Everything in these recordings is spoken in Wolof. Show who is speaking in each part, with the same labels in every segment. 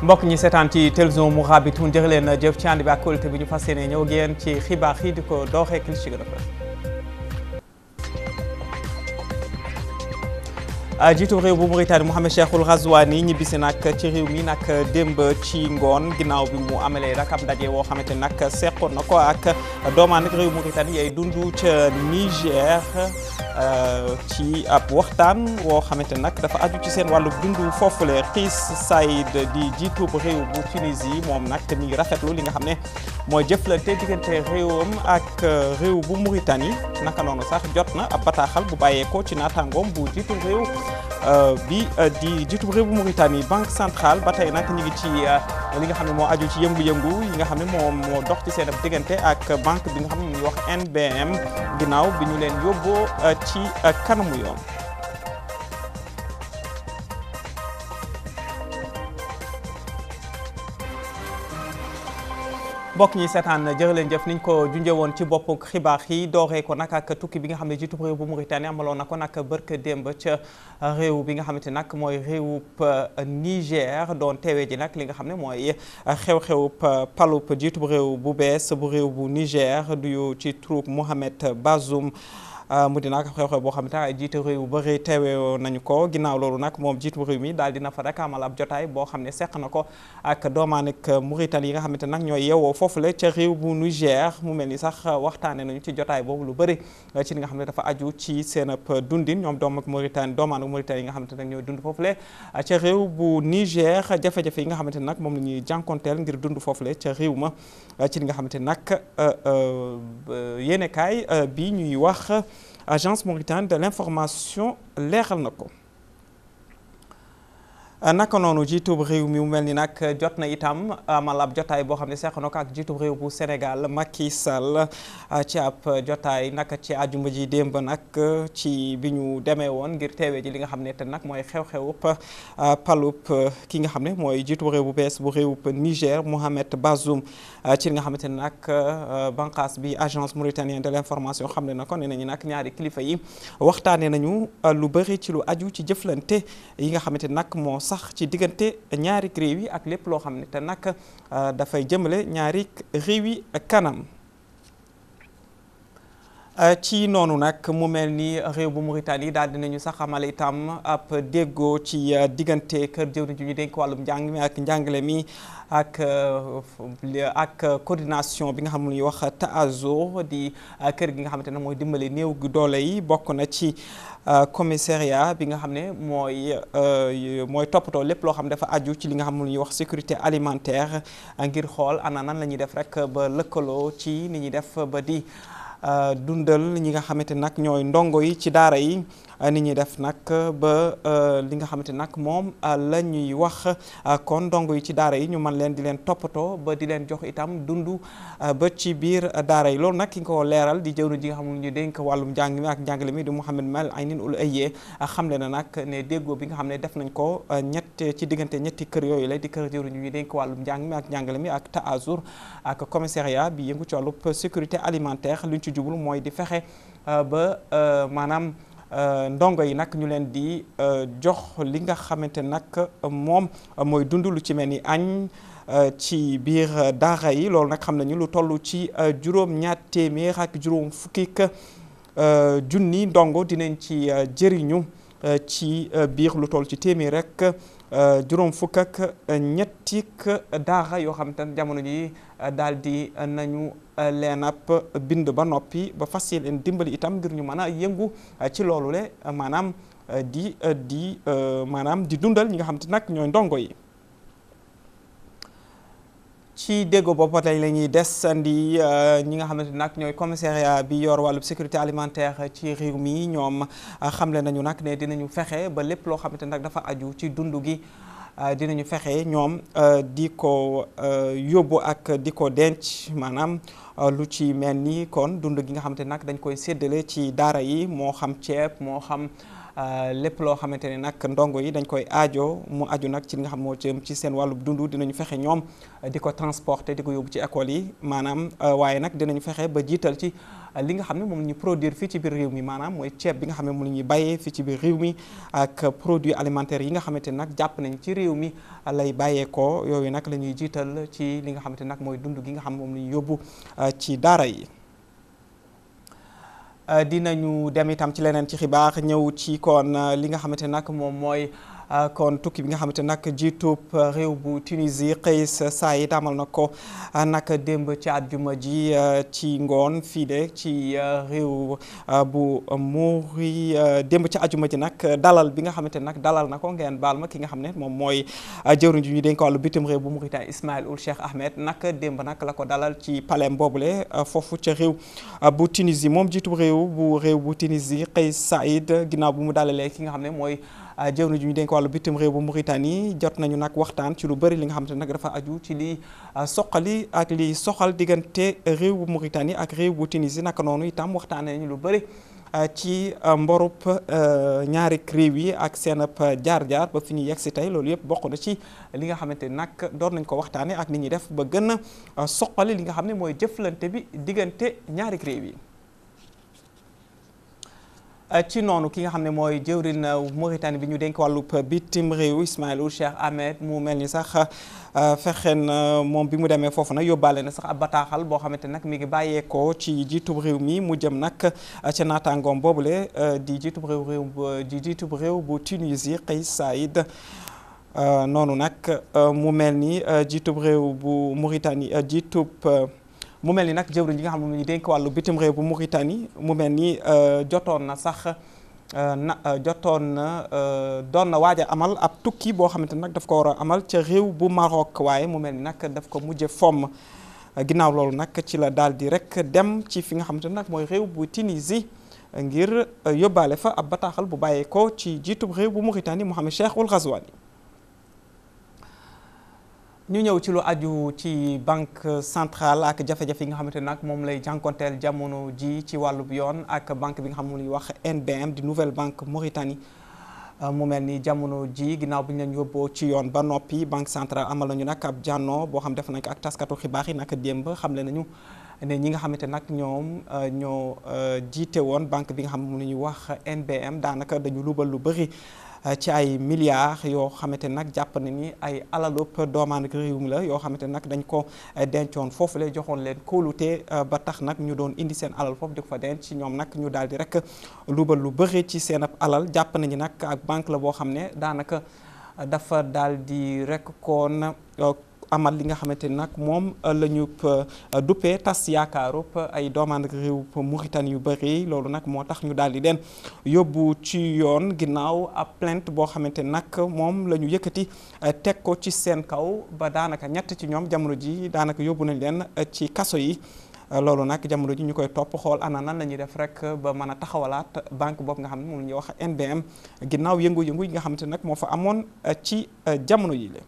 Speaker 1: mbokk ñi seetaan ci télévision Mourabitoun jërë leen jëf ci ànd bi ak kóolute bi ñu fas yéene ñëw génn ci xibaar yi di ko dooxee kil ci gën a fës jiitu réew bu Mauritanie Mohamed Cheikhul Ghazouani ñibbisi nag ci réew mi nag démb ci ngoon ginnaaw bi mu amalee rek ab ndaje woo xamante ni nag seqoon na ko ak doomaan nag réew Mauritanie yay dund ca Niger ci ab waxtaan woo xamante ni nag dafa aju ci seen wàllu dund foofule Qiss Saïd di jiitu réew bu Tunisie moom nag mi ngi rafetlu li nga xam ne mooy jëflante diggante réewam ak réew bu Mauritanie naka noonu sax jot na ab bataaxal bu bàyyeekoo ci naataangoom bu jiitu réew bi di jiitu réew bu Mauritanie banque centrale ba tey nag ñu ngi ci li nga xam ne moo aju ci yëngu-yëngu yi nga xam ne moo moo dox ci seen diggante ak banque bi nga xam ne mu ngi wax NBM ginnaaw bi ñu leen yóbboo ci kanamu yoon. mbokk ñi seetaan jërë leen jëf niñ ko junjee woon ci bopp xibaar yi dooree ko nag ak tukki bi nga xam ne jiitu réew bu Mauritanie amaloon na ko nag bërka démb ca réew bi nga xamante nag mooy réewub Niger doon teewee ji nag li nga xam ne mooy xew-xewub palub jiitu réew bu bees bu réew bu Niger duyu ci troupe Mohamed Bazoum mu di nag xew-xew boo xam ne ay jiite réew yu bëri teewee nañu ko ginnaaw loolu nag moom jiitu réew mi daal dina fa rek amal ab jotaay boo xam ne seq na ko ak doomaanik Mauritanie yi nga xamante nag ñooy yeewoo foofule ca réew bu Niger mu mel ni sax waxtaane nañu ci jotaay boobu lu bëri ci li nga xam ne dafa aju ci seen ab dundin ñoom doom ak Mauritanie doomaanu Mauritanie yi nga xamante nag ñooy dund foofule ca réew bu Niger jafe-jafe yi nga xamante nag moom la ñuy jànkonteel ngir dund foofule ca réew ma ci li nga xamante nag yéenekaay bi ñuy wax agence mauritanienne de l'information leeral na ko naka noonu jiitub réew mi mu mel ni nag jot na itam amal ab jotaay boo xam ne seq na ko ak jiitub réew bu Sénégal Macky Sall ci ab jotaay naka ci àjjuma ji démb nag ci bi ñu demee woon ngir teewee ji li nga xam ne te nag mooy xew-xewub palub ki nga xam ne mooy jiitub réew bu bees bu réewub Niger Mohamed Bazoum ci li nga xamante ne nag banqaas bi agence mauritanienne de l'information xam ne na ko ne nañu nag ñaari kilifa yi waxtaanee nañu lu bëri ci lu aju ci jëflante yi nga xamante nag moo sax ci diggante ñaari réew yi ak lépp loo xam ne te nag dafay jëmale ñaari réew yi kanam ci noonu nag mu mel ni réew bu Mauritanie daal dinañu sax amal itam ab déggoo ci diggante kër jëwriñ ji ñu dénk wàllum njàng mi ak njàngale mi ak ak coordination bi nga xam ne ñuy wax TASO di kër gi nga xamante ne mooy dimbali néew gi doole yi bokk na ci commissariat bi nga xam ne mooy mooy toppatoo lépp loo xam ne dafa aju ci li nga xam ne ñuy wax sécurité alimentaire ngir xool ana nan la ñuy def rek ba lëkkaloo ci ni ñuy def ba di dundal ñi nga xamante nag ñooy ndongo yi ci daara yi ni ñuy def nag ba li nga xamante nag moom la ñuy wax kon ndongo yi ci daara yi ñu mën leen di leen toppatoo ba di leen jox itam dund ba ci biir daara yi loolu nag ki nga ko leeral di jëwriñ ji nga xam ne ñu dénk wàllum njàng mi ak njàngale mi di Mouhamed Mal Aynin Ould Aye xamle na nag ne déggoo bi nga xam ne def nañ ko ñett ci diggante ñetti kër yooyu la di kër jëwriñ ñu dénk wàllum njàng mi ak njàngale mi ak TASUR ak commissariat bi yëngu ci wàllub sécurité alimentaire luñ ci jublu mooy di fexe ba maanaam ndongo yi nag ñu leen di jox li nga xamante nag moom mooy dund lu ci mel ni añ ci biir daara yi loolu nag xam nañu lu toll ci juróom ñaar téeméer ak juróom fukki junni ndongo dinañ ci jëriñu ci biir lu toll ci téeméer rek juróom fukk ak ñetti daara yoo xam te jamono ji daal di nañu leen ab bind ba noppi ba fas leen dimbali itam ngir ñu mën a yëngu ci loolu le maanaam di di maanaam di dundal ñi nga xam te nag ñooy ndongo yi ci déggo boobu tey la ñuy desandi ñi nga xamante nag ñooy commissariat bi yor wàllu sécurité alimentaire ci réew mi ñoom xamle nañu nag ne dinañu fexe ba lépp loo xamante nag dafa aju ci dund gi dinañu fexe ñoom di ko yóbbu ak di ko denc maanaam lu ci mel ni kon dund gi nga xamante nag dañ koy séddale ci daara yi moo xam ceeb moo xam lépp loo xamante ne nag ndongo yi dañ koy aajo mu aju nag ci li nga xam moo jëm ci seen wàllu dund dinañu fexe ñoom di ko transporter di ko yóbbu ci école yi maanaam waaye nag dinañu fexe ba jiital ci li nga xam ne moom la ñuy produire fii ci biir réew mi maanaam mooy ceeb bi nga xam ne moom la ñuy bàyyee fii ci biir réew mi ak produits alimentaires yi nga xamante ne nag jàpp nañ ci réew mi lay bàyyeekoo yooyu nag la ñuy jiital ci li nga xamante nag mooy dund gi nga xam ne moom la ñuy yóbbu ci daara yi dinañu dem itam ci leneen ci xibaar ñëw ci kon li nga xamante nag moom mooy kon tukki bi nga xamante nag jiitub réew bu Tunisie Kais Saied amal na ko nag démb ci àjjuma ji ci ngoon fii de ci réew bu Mouri démb ci àjjuma ji nag dalal bi nga xamante nag dalal na ko ngeen baal ma ki nga xam ne moom mooy jëwriñ ji ñu dénk wàllu bitim réew bu Mauritanie Ismaïl Ould Cheikh Ahmed nag démb nag la ko dalal ci palais boobule foofu ca réew bu Tunisie moom jiitub réew bu réew bu Tunisie Kais Saied ginnaaw bu mu dalalee ki nga xam ne mooy jëwriñ ji ñu dénk wàllu bitim réew bu Mauritanie jot nañu nag waxtaan ci lu bëri li nga xamante ne nag dafa aju ci li soqali ak li soxal diggante réew bu Mauritanie ak réew bu Tunisie naka noonu itam waxtaan nañu lu bëri ci mborub ñaari réew yi ak seen ab jaar-jaar ba fi ñu yegg si tey loolu yëpp bokk na ci li nga xamante ni nag doon nañ ko waxtaanee ak ni ñuy def ba gën a soqali li nga xam ne mooy jëflante bi diggante ñaari réew yi. ci noonu ki nga xam ne mooy jëwrin Mauritanie bi ñu dénk wàllub bitim réew Ismaïl Ould Cheikh Ahmed mu mel ni sax fexeen moom bi mu demee foofu nag yóbbaale na sax ab bataaxal boo xamante nag mi ngi bàyyeekoo ci jiitub réew mi mu jëm nag ca naataangoom boobule di jiitub réew réew di jiitub réew bu Tunisie Kais Saied noonu nag mu mel ni jiitub réew bu Mauritanie jiitub mu mel ni nag jëwriñ yi nga xam ne ñu dénk wàllu bitim réew bu Mauritanie mu mel ni jotoon na sax na jotoon na doon na waaj a amal ab tukki boo xamante nag daf ko war a amal ca réew bu Maroc waaye mu mel ni nag daf ko mujje fomm ginnaaw loolu nag ci la daal di rek dem ci fi nga xamante nag mooy réew bu Tunisie ngir yóbbaale fa ab bataaxal bu bàyyeekoo ci jiitub réew bu Mauritanie Mohamed Cheikh Ould Ghazouani ñu ñëw ci lu aju ci banque centrale ak jafe-jafe yi nga xamante nag moom lay jànkonteel jamono ji ci wàllub yoon ak banque bi nga xam ne ñuy wax NBM di nouvelle banque Mauritanie mu mel ni jamono ji ginnaaw bi ñu leen yóbboo ci yoon ba noppi banque centrale amal nañu nag ab jànnoo boo xam def nañ ko ak taskatu xibaar yi nag démb xamle nañu ne ñi nga xamante nag ñoom ñoo jiite woon banque bi nga xam ne moom la ñuy wax NBM daanaka dañu lubal lu bëri ci ay milliards yoo xamante nag jàpp na ni ay alalub doomaan réew mi la yoo xamante nag dañ ko dencoon foofu la joxoon leen kóolute ba tax nag ñu doon indi seen alal foofu di ko fa denc ci ñoom nag ñu daal di rek lubal lu bëri ci seen ab alal jàpp nañu nag ak banque la boo xam ne daanaka dafa daal di rek koon amal li nga xamante ni nag moom la ñu duppee tas yaakaarub ay doomaan réew Mauritanie yu bëri loolu nag moo tax ñu daal di leen yóbbu ci yoon ginnaaw ab plainte boo xamante ni nag moom la ñu yëkkati teg ko ci seen kaw ba daanaka ñett ci ñoom jamono ji daanaka yóbbu nañ leen ci kaso yi loolu nag jamono ji ñu koy topp xool ana nan la ñuy def rek ba mën a taxawalaat banque boobu nga xam ne moom la ñuy wax NBM ginnaaw yëngu-yëngu yi nga xamante nag moo fa amoon ci jamono yi la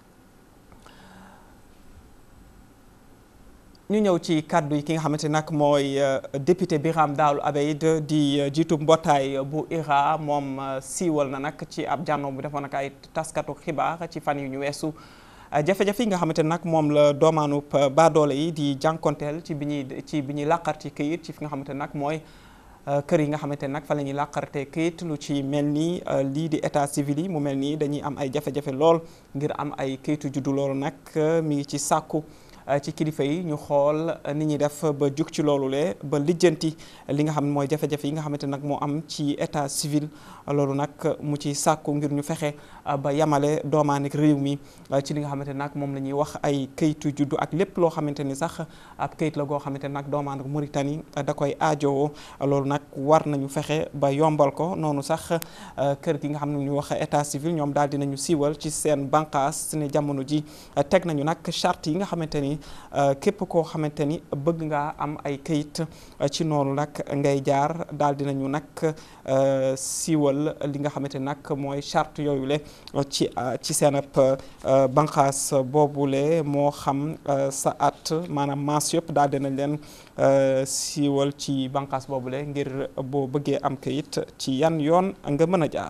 Speaker 1: ñu ñëw ci kàddu yi ki nga xamante nag mooy député Biram Daalu Abeid di jiitu mbootaay bu IRA moom siiwal na nag ci ab jànnoo bu defoon ak ay taskatu xibaar ci fan yu ñu weesu jafe-jafe yi nga xamante nag moom la doomaanu baadoole yi di jànkonteel ci bi ñuy ci bi ñuy làqar ci këyit ci fi nga xamante nag mooy kër yi nga xamante nag fa la ñuy làqarte këyit lu ci mel ni lii di état civil yi mu mel nii dañuy am ay jafe-jafe lool ngir am ay këyitu juddu loolu nag mi ngi ci sàkku ci kilifa yi ñu xool ni ñuy def ba jug ci loolu le ba lijjanti li nga xam ne mooy jafe-jafe yi nga xamante nag moo am ci état civil loolu nag mu ci sàkku ngir ñu fexe ba yamale doomaanik réew mi ci li nga xamante nag moom la ñuy wax ay kayitu juddu ak lépp loo xamante ni sax ab kayit la goo xamante nag doomaanik Mauritanie da koy aajowoo loolu nag war nañu fexe ba yombal ko noonu sax kër gi nga xam ne ñu wax état civil ñoom daal dinañu siiwal ci seen bànqaas ne jamono ji teg nañu nag charte yi nga xamante ni ni képp koo xamante ni bëgg ngaa am ay këyit ci noonu nag ngay jaar daal dinañu nag siiwal li nga xamante ni nag mooy charte yooyu le ci ci seen ab banqaas boobule moo xam sa at maanaam maas yëpp daal dinañ leen siiwal ci banqaas boobule ngir boo bëggee am këyit ci yan yoon nga mën a jaar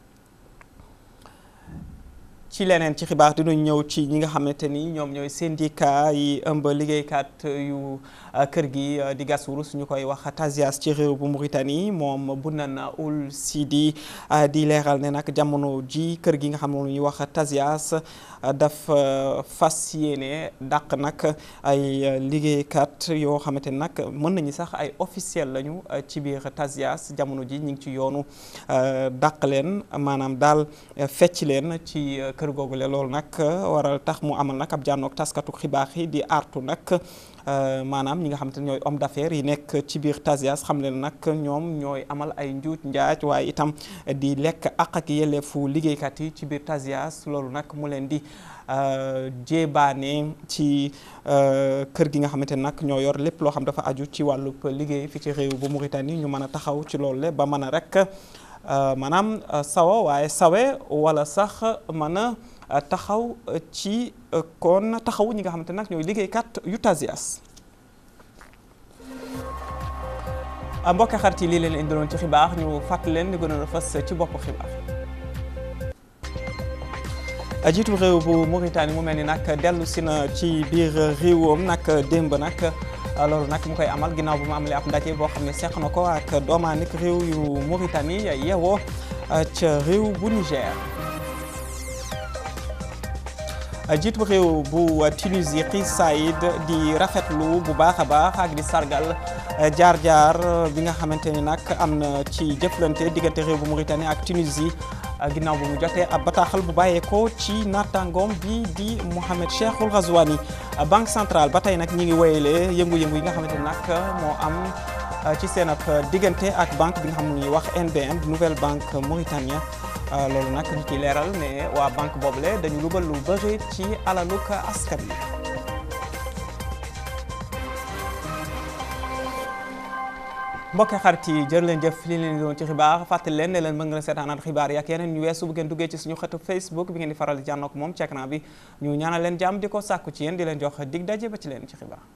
Speaker 1: ci leneen ci xibaar dinañ ñëw ci ñi nga xamante ni ñoom ñooy syndicat yi ëmb liggéeykat yu kër gi di gas wurus ñu koy wax Tazias ci réew bu Mauritanie moom Bounane Ould Sidi di leeral ne nag jamono ji kër gi nga xam ne ñuy wax Tazias dafa fas yéene dàq nag ay liggéeykat yoo xamante ni nag mën nañu sax ay officiel lañu ci biir Tazias jamono ji ñu ngi ci yoonu dàq leen maanaam daal fecc leen ci kër googu le loolu nag waral tax mu amal nag ab jànnoog taskatu xibaar yi di artu nag maanaam ñi nga xamante ne ñooy homme d'affaires yi nekk ci biir Tazias xam leen nag ñoom ñooy amal ay njuuj njaaj waaye itam di lekk àq ak yelleefu liggéeykat yi ci biir Tazias loolu nag mu leen di jéebaane ci kër gi nga xamante ne nag ñoo yor lépp loo xam dafa aju ci wàllub liggéey fi ci réew bu Mauritanie ñu mën a taxaw ci loolu le ba mën a rek maanaam sawa waaye sawe wala sax mën a taxaw ci kon taxaw ñi nga xamante nag ñooy liggéeykat yu Tazias mbokk xarit yi lii leen indiloon ci xibaar ñu fàttali leen di gënoon a fës ci bopp xibaar jiitu réew bu Mauritanie mu mel ni nag dellu si na ci biir réewam nag démb nag loolu nag mu koy amal ginnaaw bu mu amalee ab ndaje boo xam ne seq na ko ak doomaanik réew yu Mauritanie yeewoo ca réew bu Niger. jiitu réew bu Tunisie Kais Saied di rafetlu bu baax a baax ak di sargal jaar-jaar bi nga xamante ni nag am na ci jëflante diggante réew bu Mauritanie ak Tunisie. ginnaaw bu mu jotee ab bataaxal bu bàyyeekoo ci naataangoom bi di Mohamed Cheikhul Ghazouani banque centrale ba tey nag ñi ngi woyalee yëngu-yëngu yi nga xamante nag moo am ci seen ab diggante ak banque bi nga xam ne ñuy wax NBM di nouvelle banque mauritanienne loolu nag ñu ciy leeral ne waa banque boobule dañu lubal lu bëri ci alaluk askan wi. mbokki xarit yi jërë leen jëf li leen doon ci xibaar fàttali leen ne leen mën nga seetaanaat xibaar yi ak yeneen ñu weesu bu ngeen duggee ci suñu xëtu Facebook bi ngeen di faral di jànnoog moom ci écran bi ñu ñaanal leen jàmm di ko sàkku ci yéen di leen jox dig daje ba ci leen ci xibaar